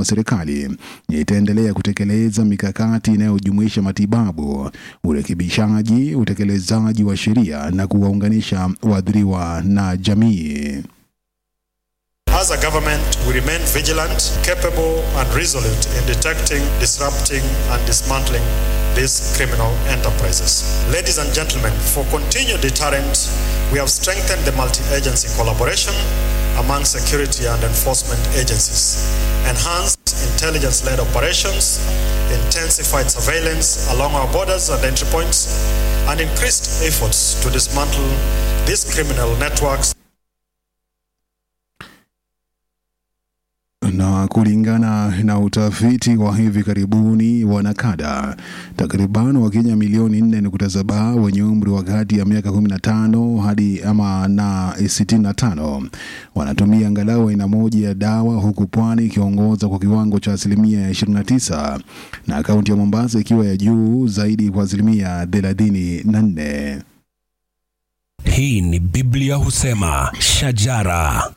amesema serikali itaendelea kutekeleza mikakati inayojumuisha matibabu, urekebishaji, utekelezaji wa sheria na kuwaunganisha waathiriwa na jamii. As a government, we remain vigilant, capable, and resolute in detecting, disrupting, and dismantling these criminal enterprises. Ladies and gentlemen, for continued deterrent, we have strengthened the multi agency collaboration among security and enforcement agencies, enhanced intelligence led operations, intensified surveillance along our borders and entry points, and increased efforts to dismantle these criminal networks na kulingana na utafiti wa hivi karibuni wa Nakada, takriban Wakenya milioni 4.7 wenye umri wa kati ya miaka 15 hadi ama na 65 wanatumia angalau aina moja ya dawa, huku pwani ikiongoza kwa kiwango cha asilimia ya 29 na kaunti ya Mombasa ikiwa ya juu zaidi kwa asilimia 34. Hii ni Biblia husema shajara.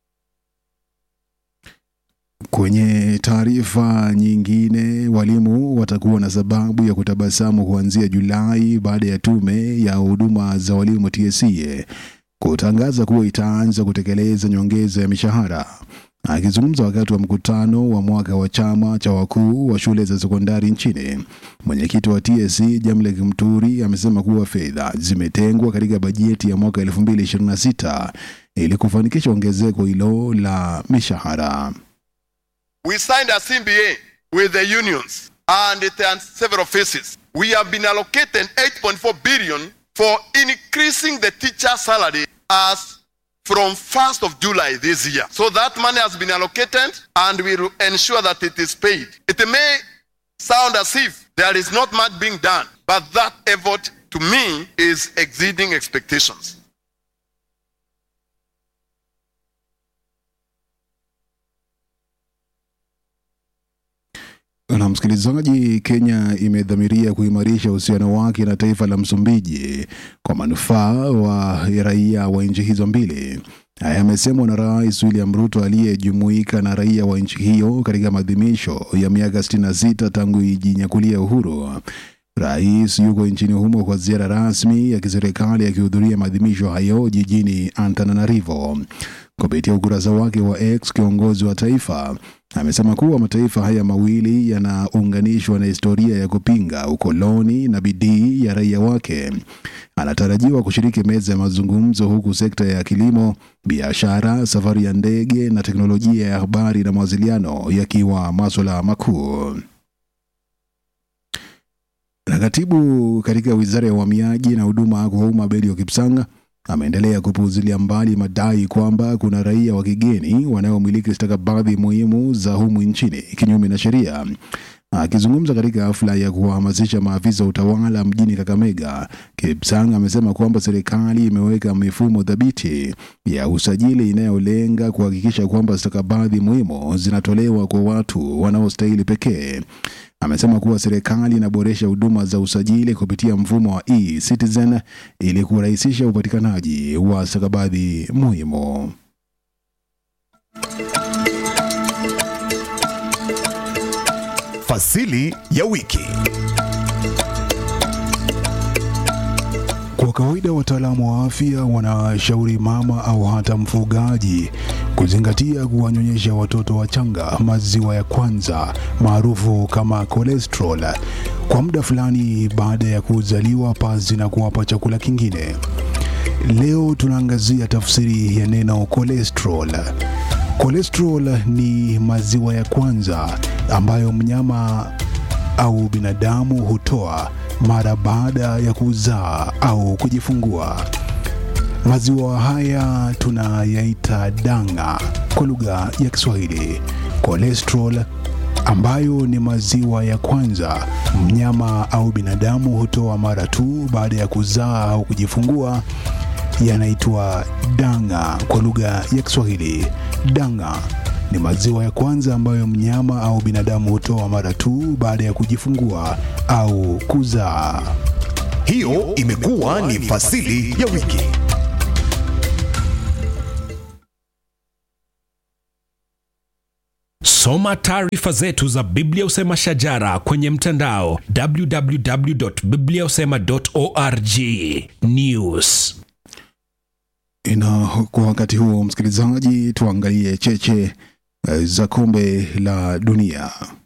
Kwenye taarifa nyingine, walimu watakuwa na sababu ya kutabasamu kuanzia Julai baada ya tume ya huduma za walimu TSC kutangaza kuwa itaanza kutekeleza nyongeza ya mishahara. Akizungumza wakati wa mkutano wa mwaka wa chama cha wakuu wa shule za sekondari nchini, mwenyekiti wa TSC Jamlek Mturi amesema kuwa fedha zimetengwa katika bajeti ya mwaka 2026 ili kufanikisha ongezeko hilo la mishahara. We signed a CBA with the unions and it and several phases. We have been allocated 8.4 billion for increasing the teacher salary as from 1st of July this year. So that money has been allocated and we will ensure that it is paid. It may sound as if there is not much being done, but that effort to me is exceeding expectations. Na msikilizaji, Kenya imedhamiria kuimarisha uhusiano wake na taifa la Msumbiji kwa manufaa wa raia wa nchi hizo mbili. Haya yamesemwa na Rais William Ruto aliyejumuika na raia wa nchi hiyo katika maadhimisho ya miaka 66 tangu ijinyakulia uhuru. Rais yuko nchini humo kwa ziara rasmi ya kiserikali akihudhuria maadhimisho hayo jijini Antananarivo. Kupitia ukurasa wake wa X, kiongozi wa taifa amesema kuwa mataifa haya mawili yanaunganishwa na historia ya kupinga ukoloni na bidii ya raia wake. Anatarajiwa kushiriki meza ya mazungumzo, huku sekta ya kilimo, biashara, safari ya ndege na teknolojia ya habari na mawasiliano yakiwa maswala makuu. Na katibu katika wizara ya uhamiaji na huduma kwa umma Belio Kipsanga ameendelea kupuuzilia mbali madai kwamba kuna raia wa kigeni wanaomiliki stakabadhi muhimu za humu nchini kinyume na sheria. Akizungumza katika hafla ya kuwahamasisha maafisa wa utawala mjini Kakamega, Kipsang amesema kwamba serikali imeweka mifumo thabiti ya usajili inayolenga kuhakikisha kwamba stakabadhi muhimu zinatolewa kwa watu wanaostahili pekee. Amesema kuwa serikali inaboresha huduma za usajili kupitia mfumo wa e-Citizen ili kurahisisha upatikanaji wa stakabadhi muhimu. Fasili ya wiki. Kwa kawaida wataalamu wa afya wanashauri mama au hata mfugaji kuzingatia kuwanyonyesha watoto wachanga maziwa ya kwanza maarufu kama cholesterol kwa muda fulani baada ya kuzaliwa pasi na kuwapa chakula kingine. Leo tunaangazia tafsiri ya neno cholesterol. Cholesterol ni maziwa ya kwanza ambayo mnyama au binadamu hutoa mara baada ya kuzaa au kujifungua. Maziwa haya tunayaita danga kwa lugha ya Kiswahili. Cholesterol ambayo ni maziwa ya kwanza mnyama au binadamu hutoa mara tu baada ya kuzaa au kujifungua yanaitwa danga kwa lugha ya Kiswahili. Danga ni maziwa ya kwanza ambayo mnyama au binadamu hutoa mara tu baada ya kujifungua au kuzaa. Hiyo imekuwa ni fasili ya wiki. Soma taarifa zetu za Biblia Usema Shajara kwenye mtandao www.bibliausema.org. News. Na kwa wakati huo, msikilizaji, tuangalie cheche eh, za kombe la dunia.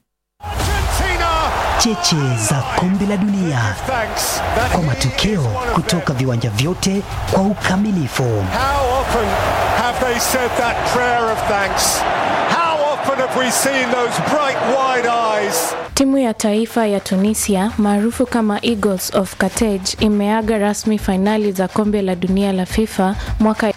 cheche za kombe la dunia kwa matokeo kutoka viwanja vyote kwa ukamilifu. How often have they said that prayer of thanks? How often have we seen those bright wide eyes? Timu ya taifa ya Tunisia maarufu kama Eagles of Carthage imeaga rasmi fainali za kombe la dunia la FIFA mwaka